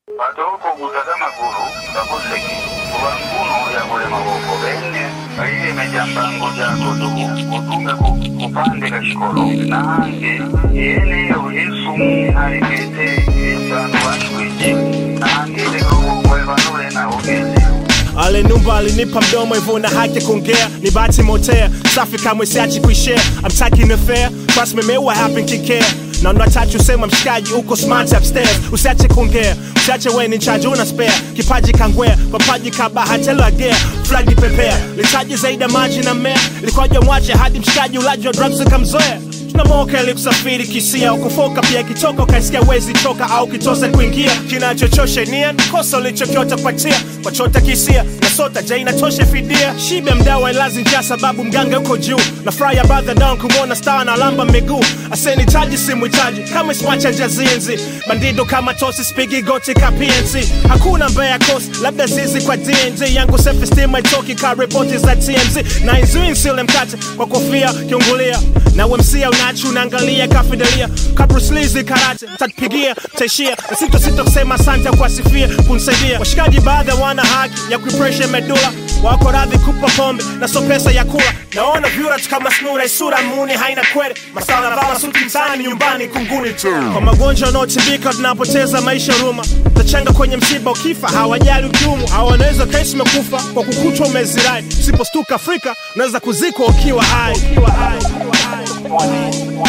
patoko kutata magulu kakoseki kuba nkunu yakole maboko bene aile mejambango jako tuku utume ku- kupande kashikolo nange yene uyesu halikete esanu washwiji nange lekokokwevanule naogezi Alinumba alinipa mdomo hivyo na haki kuongea ni bahati motea safi kamwe siachi kuishare I'm taking affair trust me mewa happen kikea na unataka usema mshikaji uko smart upstairs usiache kuongea usiache wewe ni chaji una spare kipaji kangwea papaji kabahatelo agea flagi pepea litaji zaidi ya maji na mmea likoje mwache hadi mshikaji ulaji wa drugs ukamzoea tunamoka ili kusafiri kisia ukufoka pia kitoka ukaisikia wezi toka au kitose kuingia kinachochosha nia kosa ulichokiota kwatia kwachota kisia na sota ja inatosha fidia shibe mdawa ilazi njaa sababu mganga uko juu na furaha ya badha down kumwona star na lamba miguu asenitaji simwitaji kama smacha njazinzi bandido kama tosi spigi goti ka PNC hakuna mbea kosi labda zizi kwa DNZ yangu self esteem haitoki ka ripoti za TMZ na izui nsile mkate kwa kofia kiungulia na wemsia unachi unaangalia kafidelia kabruslizi karate tatupigia taishia na sito sito kusema asante kuwasifia kunisaidia washikaji baadhi wana haki ya kuipresha medula wako radhi kupa pombe na so pesa ya kula naona vyura tu kama snura isura muni haina kwere masala vala suti mtaani nyumbani kunguni tu kwa magonjwa yanaotibika tunapoteza maisha ruma tachanga kwenye msiba ukifa hawajali ukiumu au wanaweza kesi umekufa kwa kukutwa umezirai usipostuka afrika unaweza kuzikwa ukiwa hai ukiwa hai ukiwa hai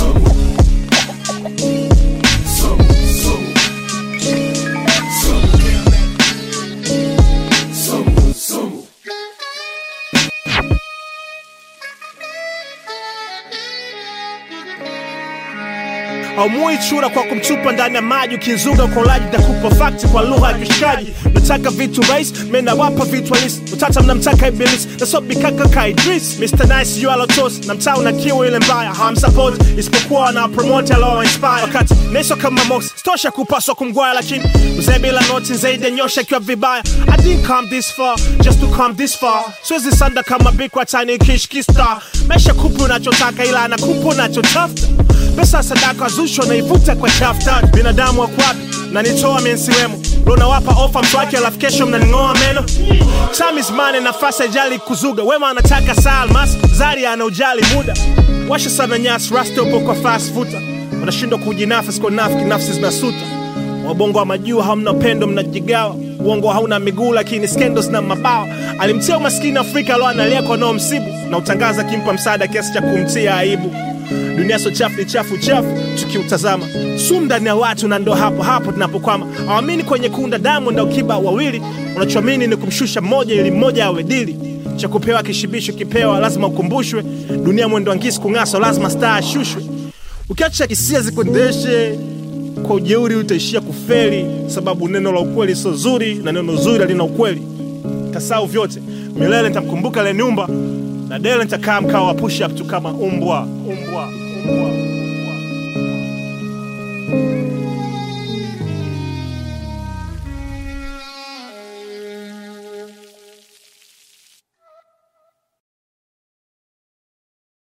haumui chura kwa kumtupa ndani ya maji ukizuga ukolaji takupa fakti kwa lugha ya kishikaji nataka vitu rais menawapa vitu halisi utata mnamtaka ibilisi nasobikaka ka idris mr nice yu alotos na mtaa una kiu ile mbaya hawamsapoti isipokuwa wanapromote alowainspire wakati neso kama mox stosha kupaswa kumgwaya lakini mzee bila noti zaidi ya nyosha ikiwa vibaya i didn't come this far just to come this far siwezi sanda kama bikwa tani kishkista maisha kupi unachotaka ila anakupa unachotafuta pesa sadaka zusho naivuta kwa chafta binadamu wa kwapi na nitoa mensiwemo lonawapa ofa mtu wake alafu kesho mnaning'oa meno time is money nafasi ajali kuzuga wema anataka saa almas zari ana ujali muda washa sana nyasi rasta upo kwa fast futa unashindwa kujinafsi kwa nafiki nafsi zinasuta wabongo wa majuu hamna upendo mnajigawa uongo hauna miguu lakini scandals na mabawa alimtia umaskini afrika alo analia kwa nao msibu na utangaza kimpa msaada kiasi cha kumtia aibu dunia so chafu ni chafu chafu tukiutazama sumu ndani ya watu na ndo hapo hapo tunapokwama awamini kwenye kunda damu na ukiba wawili unachoamini ni kumshusha mmoja ili mmoja awe dili cha kupewa kishibisho kipewa lazima ukumbushwe dunia mwendo wa ngisi kung'aswa lazima staa ashushwe ukiacha hisia zikuendeshe kwa ujeuri utaishia kufeli sababu neno la ukweli sio zuri na neno zuri halina ukweli tasau vyote milele nitamkumbuka leniumba na dele nitakaa mkao wa push up tu kama umbwa umbwa umbwa